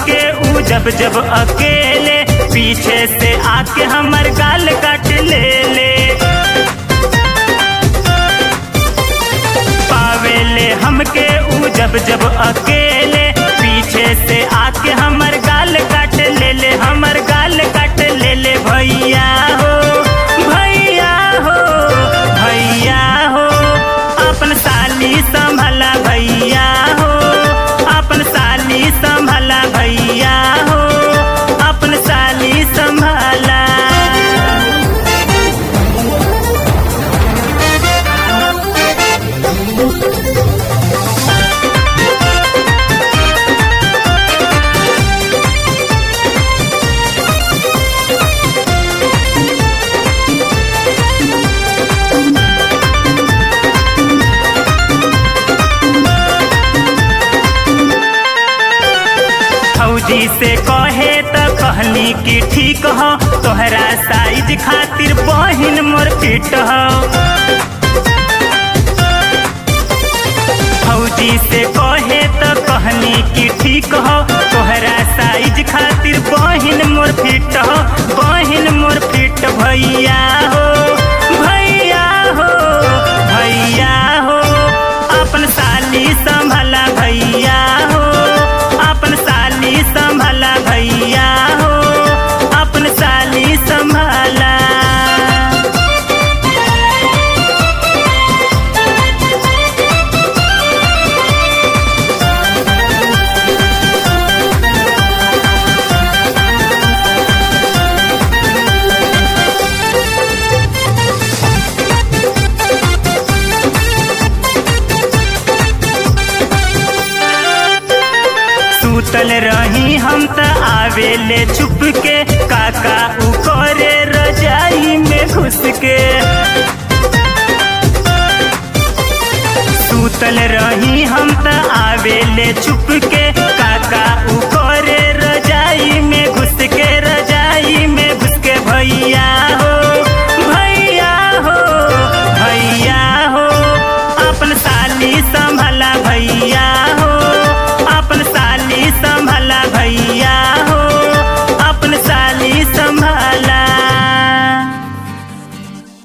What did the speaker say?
हमके ऊ जब जब अकेले पीछे से आके हमर गाल काट ले ले पावेले हमके ऊ जब जब अकेले पीछे से आके हमर गाल काट ले ले हमर गाल काट ले ले भैया हो भैया हो भैया हो अपन साली संभला भैया हो अपन साली संभला भैया हो अपन साली संभला फौजी से कहे त कहनी कि ठीक हो तोहरा साइज खातिर बहिन मोर फिट हो फौजी से कहे त कहनी कि ठीक हो तोहरा साइज खातिर बहिन मोर फिट हो बहिन मोर फिट भैया हो भैया हो भैया हो अपन साली संभला भैया हो अपन साली संभला भैया हो अपन साली संभला सुतल रही हम त आवेले छुप के काका उ करे रजाई में घुस के सुतल रही हम त आवेले छुप के काका उ